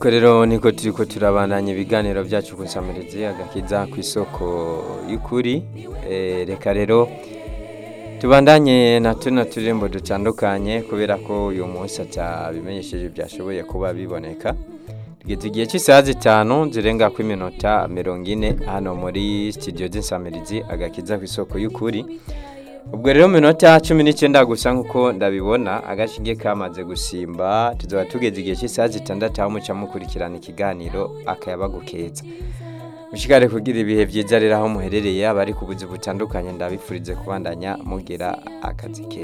nuko rero niko turiko turabandanya ibiganiro byacu ku nsamirizi agakiza ku isoko y'ukuri Eh, reka rero tubandanye na tuno turirimbo dutandukanye kubera ko uyu munsi atabimenyesheje byashoboye kuba biboneka tugeze igihe cy'isaha zitanu zirenga ku iminota mirongo ine hano muri studio z'insamirizi agakiza ku isoko y'ukuri ubwo rero mu minota cumi n'icyenda gusa nk'uko ndabibona agashinge kamaze gusimba tuzaba tugeze igihe cy'isaha zitandatu aho muca mukurikirana ikiganiro akayabagu keza mushikare kugira ibihe byiza rero aho muherereye abari ku buzi butandukanye ndabifurize kubandanya mugira akazi keza